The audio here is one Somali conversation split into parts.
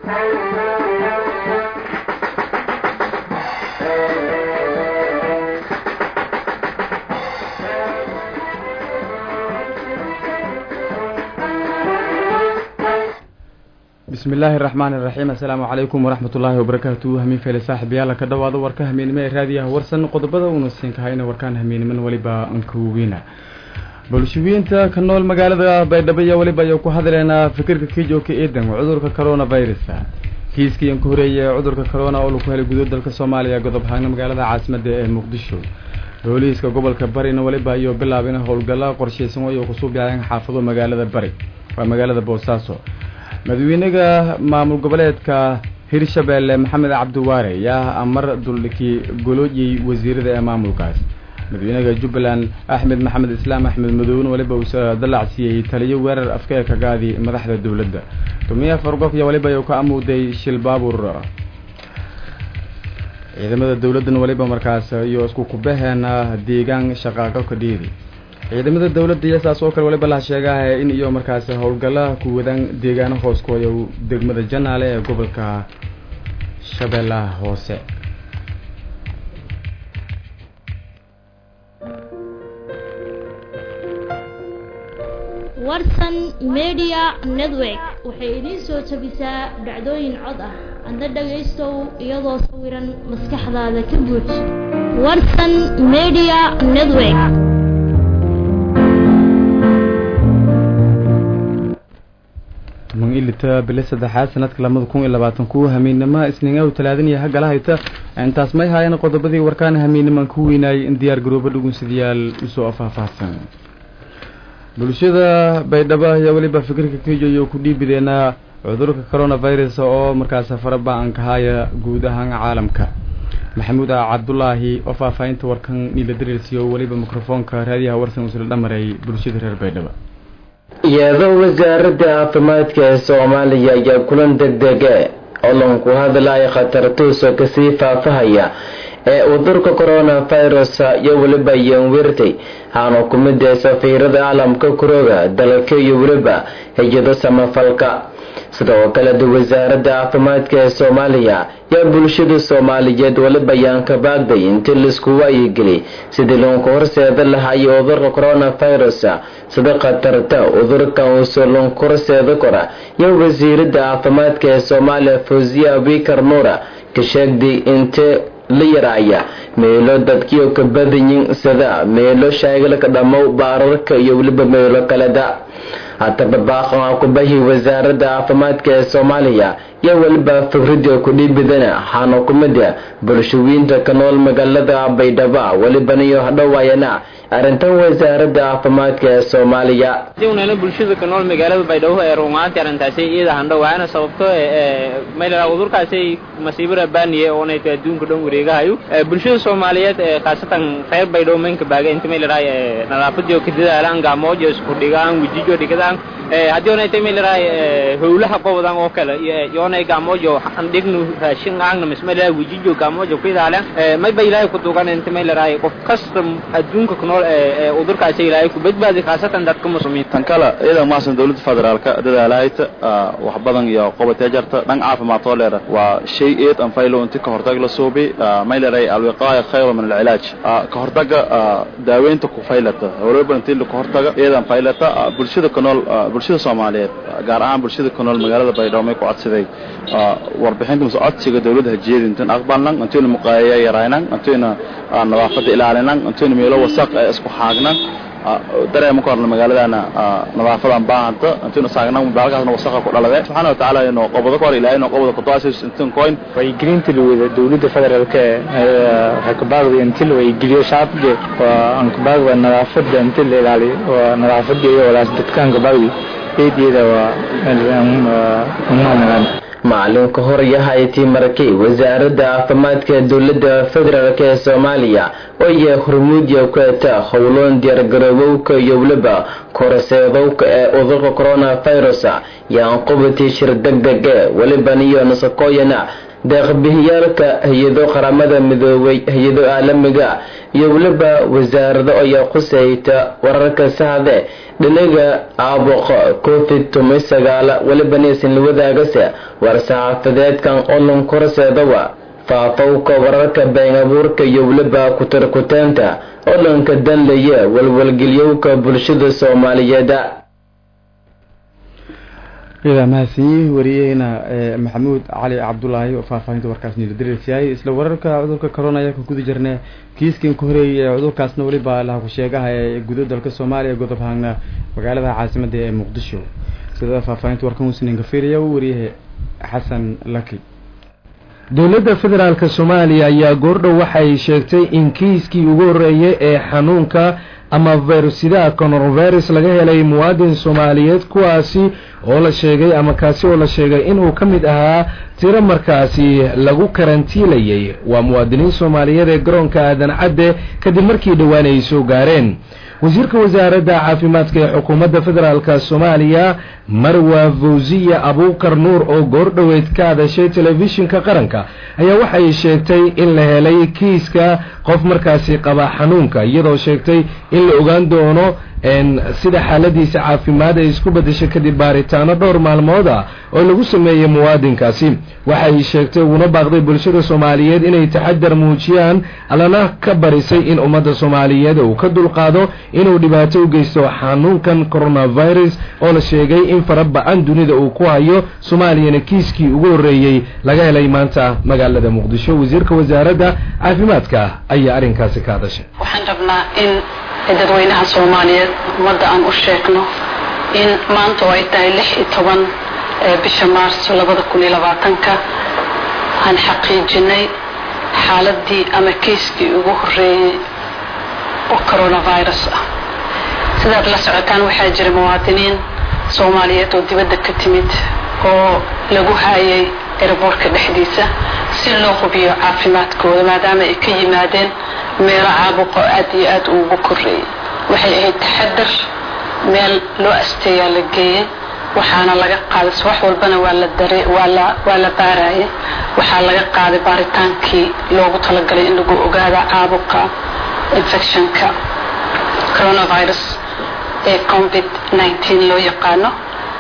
bismi illaahi raxmaan iraxiim assalaamu calaykum waraxmat ullaahi wabarakaatu hamiin feele saaxiibayaala ka dhawaado warka hamiinimo ee raadiyaha warsan qodobada uuna siinkahayna warkaan hamiiniman weliba ankuwiina bulshawiinta ka nool magaalada baydhabo iyo weliba ayuu ku hadleynaa fikirka kijooka eedan cudurka coronavirus kiiskii an ka horeeyay ee cudurka corona oo lagu helay gudood dalka soomaaliya godob ahaana magaalada caasimada ee muqdisho booliiska gobolka barina weliba ayuu bilaabin howlgalla qorshaysan ayuu kusuu bilaayeen xaafado magaalada bari waa magaalada boosaaso madaxweynaha maamul goboleedka hirshabeelle maxamed cabdiwaare yaa amar duldhikii goloojiyey wasiirada ee maamulkaas madaxweynaha jubbaland axmed maxamed islaam axmed madowne weliba uu dallacsiiyey taliyo weerar afka ee kagaadi madaxda dowladda tumiya fargof iyo weliba uu ka amuuday shil baabuur ciidamada dowladdan weliba markaas iyo isku kubaheena deegaan shaqaaqo ka dhiidi ciidamada dowladda iyo saas oo kale waliba la sheegaha in iyo markaas howlgalla ku wadaan deegaano hooskooda degmada janaale ee gobolka shabeellaha hoose warsan media network waxay idiin soo jabisaa dhacdooyin cod ah adna dhagaystow iyadoo sawiran maskaxdaada ka buuj warsan media network toban iyo lita bili saddexaad sanadka labada kun iyo labaatan kuwa hamiinnimo isniingahu talaadaniya hagalahayta intaas may haayeen qodobadii warkaana hamiinnimaan ku weynaayay in diyaar garooba dhugunsidayaal usoo faahfaahsan bulshada baydhabo ayaa weliba fikirka kijoyo ku dhiibideenaa cudurka coronavirus oo markaas faraba-an kahaya guud ahaan caalamka maxamuud cabdulaahi oo faahfaahinta warkan niila dariirsiyo weliba mikrofoonka raadiyaha warsan usla dhamaray bulshada reer baydhabo iyadoo wasaaradda caafimaadka ee soomaaliya ayaa kulan degdege olonku hadlaya khatartuusa kasii faafahaya ee cudurka coronavirus iyo weliba yanwirtay haana ku mid ee safiirada caalamka kurooga dalka iyo weliba hay-ado samafalka sidoo kaleda wasaaradda caafimaadka ee soomaaliya yaa bulshada soomaaliyeed weliba yaan ka baagday intii laisku waayigeli sidii loonku horseeda lahayo cudurka coronavirus sida khatarta cudurkan uusoo loonku horseeda kora iyo wasiirada caafimaadka ee soomaaliya fawziya abikar nuura ka sheegday intee la yaraaya meelo dadkiio ka badanyin sida meelo shaagalka dhammow baararka iyo weliba meelo kaleda hataba baaqan kubahi wasaaradda caafimaadka ee soomaaliya iyo weliba fikrida kudhiibidana waxaana kumida bulshawiinta ka nool magaalada baydhaba welibana iyo hadhowaayana arrintan wasaaradda caafimaadka ee soomaaliya unana bulshada ka nool magaalada baydhabo ee rumaantii arrintaasi iyada handhowaana sababto mayla cudurkaasi masiibo rabaaniye oonayta adduunka dhan wareegahayo bulshada soomaaliyeed khaasatan reer baydhabo maynka baaga inta maylaraa nadaafadiyo ka dadaalaan gacmoojo isku dhigaan wejijo dhigadaan haddii oonayta maylaraa howlaha qobodan oo kale yoonay gacmoojo andhignu raashin aagna mismaylaraa wejijo gacmoojo ku idaaleen mayba ilaahay ku dugan inta maylaraa qof kasta adduunka ku nool cudurkaasi ilaahay ku badbaadi khaasatan dadka muslimiinta tan kale iyada maasan dowladda federaalka dadaalahayta wax badan iyo qobatee jarta dhan caafimaad oo leera waa shay eed an faylo inti ka hortag la suubi may leeray alwiqaaya khayru min alcilaaj ka hortaga daaweynta ku faylata waliba intii ka hortaga eedan faylata bulshada ku nool bulshada soomaaliyeed gaar ahaan bulshada ku nool magaalada baydhabo may ku codsaday warbixinta mise codsiga dowladda hajeedi intiin aqbalnan intiina muqaayaya yaraynan intiina nadaafada ilaalinan intiina meelo wasaq ee isku xaagnan dareema ka horna magaaladana nadaafadan baahanta intiina saagnan baalkaasna wasaqa ku dhalade subxaana watacaala inuu qobado ka hor ilaahay inuu qobado kutuasis intiin coin waygelinta lawada dowladda federaalka waxay ka baaqday inti la waygeliyo shacabka waa aan ka baaqda nadaafada inti la ilaaliyo waa nadaafada iyo walaas dadkaan ka baaqdi eedeeda waa unamagaan macalinka hor yahaytii markay wasaaradda caafimaadka dowladda federaalk ee soomaaliya oo iya hormuudya kueta howloon diyaargaroobowka iyo weliba koraseedowka ee cudurka coronavirus yaan qubatii shir deg dege weliban iyo nasakooyana deeqbihiyaalka hay-ado qaramada midoobay hay-ado caalamiga iyo weliba wasaarado ayaa khusayta wararka saxde dhinaga caabuqa covid toban sagaala weliba naysan la wadaagase war-saxaafadeedkan olon korseedawa faafowka wararka been abuurka iyo weliba kutarkuteenta odhanka danlaya walwalgelyowka bulshada soomaaliyeed idaa mahadsanyihi wariyaheyna maxamuud cali cabdulaahi oo faahfaahinta warkaas niiladirisyahay isla wararka cudurka corona ayaa ka guda jirna kiiskan ka horeeyay ee cudurkaasna weliba laha ku-sheegaha ee gudo dalka soomaaliya godob haagna magaalada caasimada ee muqdisho sida faahfaahinta warkan usninka fiiriya u wariyaha xasan laki dowladda federaalk soomaaliya ayaa goordhow waxay sheegtay in kiiskii ugu horreeyay ee xanuunka ama virusidaha coronavirus laga helay muwaadin soomaaliyeed kuwaasi oo la sheegay ama kaasi oo la sheegay inuu ka mid ahaa tiro markaasi lagu karantiilayay waa muwaadiniin soomaaliyeed ee garoonka aadan cadde kadib markii dhowaan ay soo gaareen wasiirka wasaaradda caafimaadka ee xukuumadda federaalk soomaaliya marwa fawsiya abuukar nuur oo goordhoweed ka hadashay telefishinka qaranka ayaa waxay sheegtay in la helay kiiska qof markaasi qaba xanuunka iyadoo sheegtay in la ogaan doono sida xaaladiisa caafimaad ay isku bedeshay kadib baaritaano dhowr maalmood ah oo lagu sameeyey muwaadinkaasi waxay sheegtay uguna baaqday bulshada soomaaliyeed inay taxadar muujiyaan allana ka barisay in ummadda soomaaliyeed uu ka dulqaado inuu dhibaato u geysto xanuunkan coronavirus oo la sheegay in fara ba-an dunida uu ku hayo soomaaliyana kiiskii ugu horreeyey laga helay maanta magaalada muqdisho wasiirka wasaaradda caafimaadka ayaa arrinkaasi ka hadashay dadweynaha soomaaliyeed ummadda aan u sheegno in maanta oo ay tahay lix iyo toban bisha maarso labada kun iyo labaatanka aan xaqiijinay xaaladii ama keiskii ugu horreeyey oo coronavirus ah sidaad la socotaan waxaa jira muwaadiniin soomaaliyeed oo dibadda ka timid oo lagu haayay eraboorka dhexdiisa si loo hubiyo caafimaadkooda maadaama ay ka yimaadeen meelo caabuqo aad iyo aad uugu koreeyey waxay ahayd taxadar meel loo asteeyaa la geeyey waxaana laga qaaday subax walbana waa la dare waa la waa la baarayay waxaa laga qaaday baaritaankii loogu talagalay in lagu ogaada caabuqa infectionka coronavirus ee covid nineteen loo yaqaano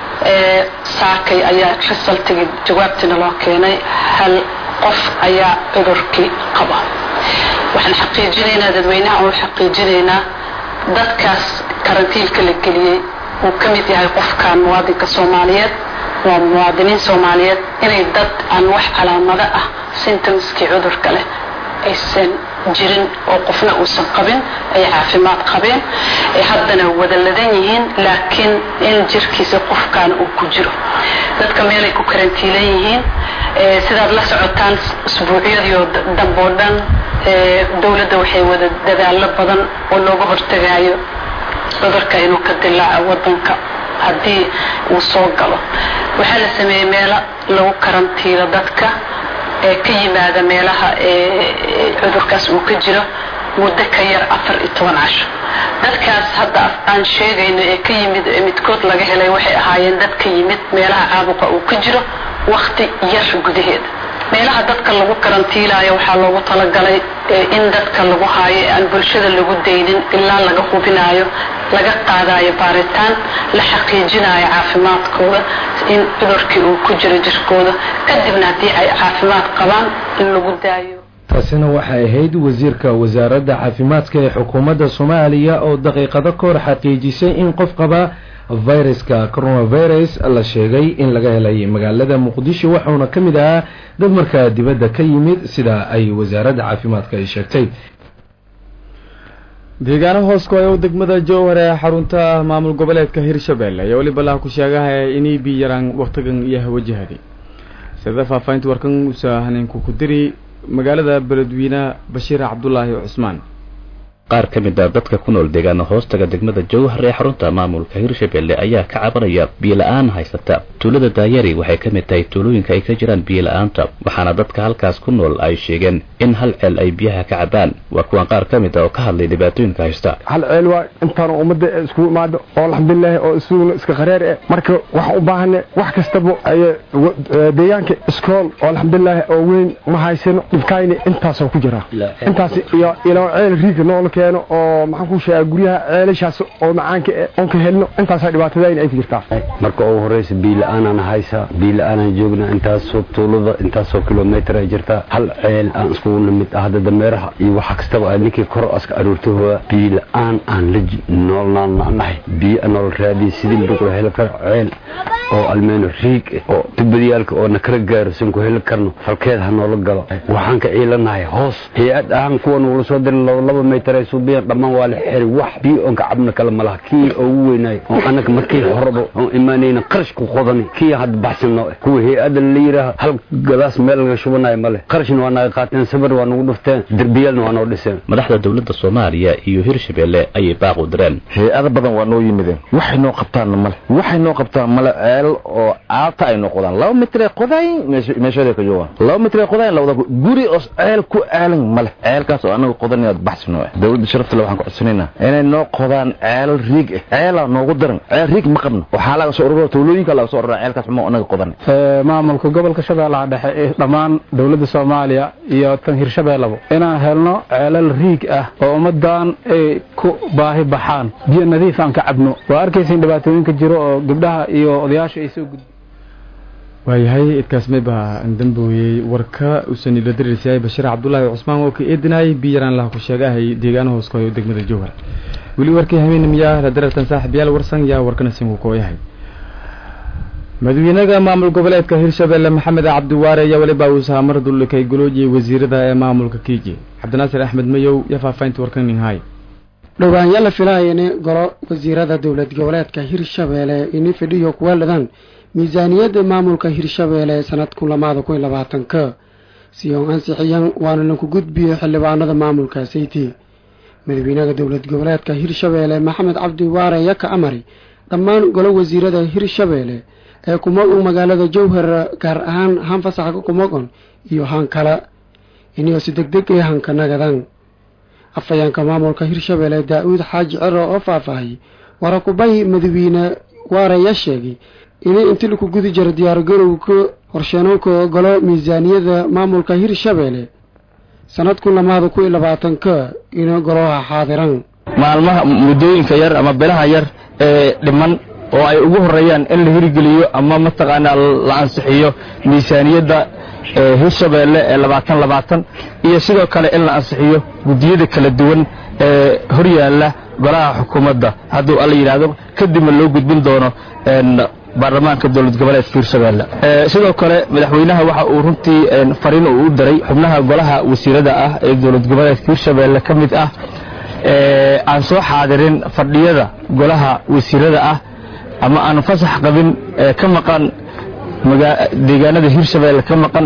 saakay ayaa resultigii jawaabtiina loo keenay hal qof ayaa cudurkii qaba waxaan xaqiijinaynaa dadweynaha oo xaqiijinaynaa dadkaas karantiilka la geliyey uu ka mid yahay qofkan muwaadinka soomaaliyeed waa muwaadiniin soomaaliyeed inay dad aan wax calaamado ah symptomskii cudurka leh aysan jirin oo qofna uusan qabin ay caafimaad qabeen ay haddana wada ladan yihiin laakiin in jirkiisa qofkan uu ku jiro dadka meelay ku karantiilan yihiin sidaad la socotaan usbuucyadiio damboo dhan dowladda waxay wada dadaallo badan oo looga hortagaayo cudurka inuu ka dilaaco wadanka haddii uu soo galo waxaa la sameeyey meelo lagu karantiilo dadka ee ka yimaada meelaha cudurkaas uu ka jiro muddo ka yar afar iyo toban casho dadkaas hadda aan sheegayno ee ka yimid ee midkood laga helay waxay ahaayeen dad ka yimid meelaha caabuqa uu ka jiro wakti yar gudaheeda meelaha dadka lagu karantiilaayo waxaa loogu talagalay in dadka lagu haayo ee aan bulshada lagu daynin ilaa laga hubinaayo laga qaadayo baaritaan la xaqiijinayo caafimaadkooda in cudurkii uu ku jiro jirkooda kadibna haddii ay caafimaad qabaan in lagu daayo taasina waxay ahayd wasiirka wasaaradda caafimaadka ee xukuumadda soomaaliya oo daqiiqado ka hor xaqiijisay in qof qaba viruska coronavirus la sheegay in laga helay magaalada muqdisho waxauna ka mid ahaa dad markaa dibadda ka yimid sida ay wasaaradda caafimaadka ay sheegtay deegaano hoos ku-ay degmada jowhar ee xarunta maamul goboleedka hirshabelle ayaa weliba laha ku sheegaha inay bi yaraan waktigan iyo hawajahaday sida faahfaahinta warkan usa haneenku ku diri magaalada beledweyne bashiir cabdulaahi cusmaan qaar ka mid a dadka ku nool deegaana hoostaga degmada jowhar ee xarunta maamulka hirshabelle ayaa ka cabanaya biyola-aan haysata tuulada daayari waxay ka mid tahay tuulooyinka ay ka jiraan biyola-aanta waxaana dadka halkaas ku nool ay sheegeen in hal ceel ay biyaha ka cabaan waa kuwan qaar ka mid a oo ka hadlay dhibaatooyinka haysta hal ceel waa intaan ummadda iskugu imaado oo alxamdulilahi oo isuguna iska qareer eh marka waxaan u baahana wax kastaba ay deegaanka iskool oo alxamdulilahi oo weyn ma haysano dhibkayna intaasoo ku jira intaas iyo ilaa ceel riiga noola keeno oo maxaan ku sheegaa guryaha ceelashaas oo macaanka eh oon ka helno intaasaa dhibaatadayna ay ku jirtaa marka ugu horeysa biila-aanaan haysa biila-aanaan joogna intaasoo tuulada intaasoo kilomitr ay jirtaa hal ceel aan iskugu nimid ah hadda dameeraha iyo waxa kastaba a ninkii koro aska aruurtahooda biila-aan aan la noolnaanahay biyo nool raadiya sidii lagu heli karo ceel oo almeeno riig oo tubadiyaalka oo na kala gaaro sin ku heli karno falkeed ha noola galo waxaan ka ciilanahay hoos hay-ad ahaan kuwa nugula soo diri laba maytar ay suubiyan dhammaan waa la xeri wax biyo oon ka cabna kale malaha kii ugu weynaay oo anaga markii horeba oon imaanayna qarash ku qodani kii hadda baxsano kuwa hay-adda la yidhaaha hal gadaas meel laga shubanayo male qarashna waa naga qaateen sabir waa nagu dhufteen derbiyaalna waa noo dhiseen madaxda dowladda soomaaliya iyo hirshabelle ayay baaq u direen hay-ado badan waa noo yimideen waxay noo qabtaanna male waxay noo qabtaan male ceel oo aalta ay noo qodaan laba mitray qodayn meeshooday ka joogaan laba mitray qodayn lawada guri oo ceel ku aalan male ceelkaas oo anaga qodan inaad baxsino ah dowladda sharafta le waxaan ku codsanaynaa inay noo qodaan ceel riig ah ceelaa noogu daran ceel riig ma qabno waxaa laga soo urura tuulooyinka laga soo urura ceelkaas xumo anaga qodan maamulka gobolka shabeellaha dhexe ee dhammaan dowladda soomaaliya iyo tan hirshabeellaba inaan helno ceelal riig ah oo ummadan ay ku baahi baxaan biyo nadiif aan ka cabno waa arkaysin dhibaatooyinka jiro oo gabdhaha iyo odayaasha ay soo gud waayahay idkaas maybaa dambooyey warka usanila dariirsayahay bashiir cabdulaahi cusmaan oo ka eedinaayay biyaraan laha ku sheegahay deegaana hooskoyo degmada jowhar weli warkii habeena miyaa la darartan saaxiibyaal warsan yaa warkana sin uu kooyahay madaxweynaha maamul goboleedka hirshabelle maxamed cabdiwaare ayaa weliba uu saamar dulikay goloojiyay wasiirada ee maamulka kiiji cabdinaasir axmed mayow iyo faafahinta warkan ninhaay dhowaanyo la filaayani golo wasiirada dowlad goboleedka hirshabeelle ini fidhiyo kuweeladaan miisaaniyadda maamulka hirshabeelle sanadku lamaada kun labaatanka si oo ansixiyan waana lagu gudbiyo xildhibaanada maamulka sayti madaxweynaha dowlad goboleedka hirshabeelle maxamed cabdi waare yaka amari dhammaan golo wasiirada hirshabeelle ee kumogon magaalada jowhar gaar ahaan haan fasaxa kumogon iyo haan kale inio si deg deg ee hanka nagadan afhayeenka maamulka hirshabeelle daa-uud xaaji cero oo faahfaahiyey warakubahi madaxweyne waaraya sheegay inay inti laku gudi jiro diyaargarowka horsheenowka golo miisaaniyada maamulka hirshabeelle sanadku lamaada ku iyo labaatanka ina golaha xaadiran maalmaha muddooyinka yar ama bilaha yar ee dhiman oo ay ugu horeeyaan in la hirgeliyo ama mataqaanaa la ansixiyo miisaaniyadda hirshabeelle ee labaatan labaatan iyo sidoo kale in la ansixiyo guddiyada kala duwan ee horyaala golaha xukuumadda hadduu alla yidhaahdo kadibna loo gudbin doono baarlamaanka dowlad goboleedka hirshabeelle sidoo kale madaxweynaha waxa uu runtii fariin uu u diray xubnaha golaha wasiirada ah ee dowlad goboleedka hirshabeelle ka mid ah aan soo xaadirin fadhiyada golaha wasiirada ah ama aan fasax qabin ka maqan deegaanada hirshabeelle ka maqan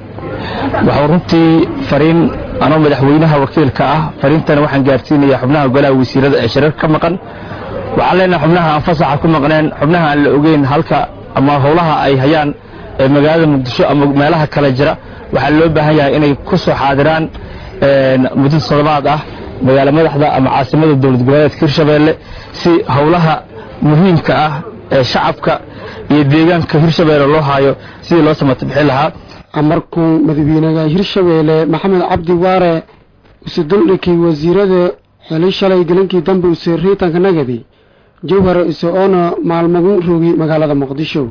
waxuu runtii fariin anoo madaxweynaha wakiilka ah fariintana waxaan gaarsiinaya xubnaha golaha wasiirada ee shareer ka maqan waxaan leenahay xubnaha aan fasaxa ku maqneen xubnaha aan la ogeyn halka ama howlaha ay hayaan ee magaalada muqdisho ama meelaha kale jira waxaa loo baahan yahay inay ku soo xaadiraan muddo toddobaad ah magaalo madaxda ama caasimada dowlad goboleedka hirshabeelle si howlaha muhiimka ah ee shacabka iyo deegaanka hirshabeelle loo haayo sidii loo samata bixin lahaa amarkuu madaxweynaha hirshabeelle maxamed cabdi waare use duldhikay wasiirada xili shalay gelinkii dambe use riitanka nagadi jowhar ise oona maalmagu rogi magaalada muqdisho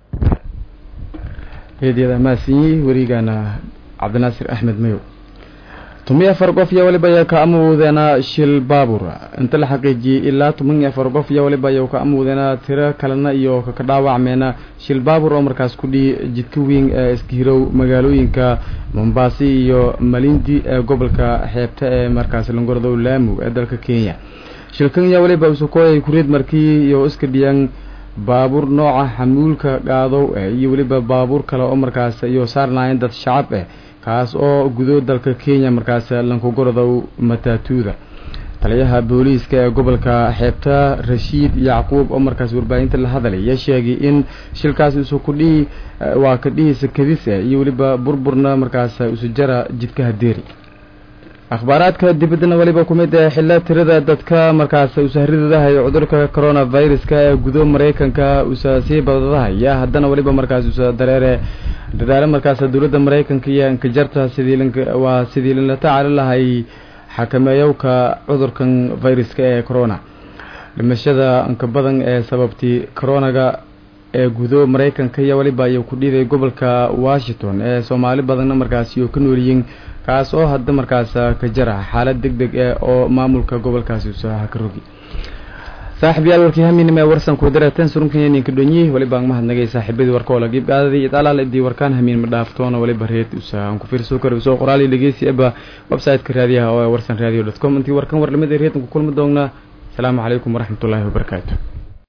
eedyada maasinyi werigaana cabdinaasir axmed mayow toban iyo afar qof iyo waliba ayaa ka amuudeena shil baabur inta la xaqiijiyey ilaa toban iyo afar qof iyo waliba ayaa ka amuudeena tiro kalena iyo ka dhaawacmeena shil baabur oo markaas ku dhihi jidka weyn ee iskihirow magaalooyinka mombasi iyo malindi ee gobolka xeebta ee markaas langordow laamu ee dalka kenya shilkan iyo waliba usukooyay kureed markii iyo iska dhiyaan baabuur nooca xamuulka qaadow eh iyo weliba baabuur kale oo markaas iyo saarnaayeen dad shacab eh kaas oo gudo dalka kenya markaas lankugorodow mataatuuda taliyaha booliiska ee gobolka xeebta rashiid yacquub oo markaas warbaahinta la hadalaya sheegay in shilkaas isu kudhihi waa kadhihiisa kadis eh iyo weliba burburna markaas isu jara jidkaha deeri akhbaaraadka dibaddana weliba ku mid ee xilla tirada dadka markaas usahridadahayo cudurka coronaviruska ee gudo maraykanka usa sii badadahaya haddana weliba markaas usa dareere dadaalo markaas dowladda maraykanka iyo ankajarta sidii waa sidii lala tacaali lahay xakameeyowka cudurkan viruska ee corona dhimashada anka badan ee sababtii coronaga ee gudo maraykanka iyo weliba ayuu ku dhiiday gobolka washington ee soomaali badanna markaasi oo ka noolyihiin kaas oo hadda markaas ka jara xaalad deg deg eh oo maamulka gobolkaasi usaha ka rogi saaxib yaal warkii haminima ee warsan ku dareeteen surunkan ninka dhonyi waliba aan mahadnagay saaxiibadii warka oo la giib qaadadii idalaal idii warkaan hamiin ma dhaaftoona waliba reed usa aan ku fiirso karo soo qoraali dhegeysi eba website-ka raadiyaha oo warsan radio com intii warkan warlamada reedkan ku kulmi doonaa asalaamu calaykum waraxmatullaahi wabarakaatu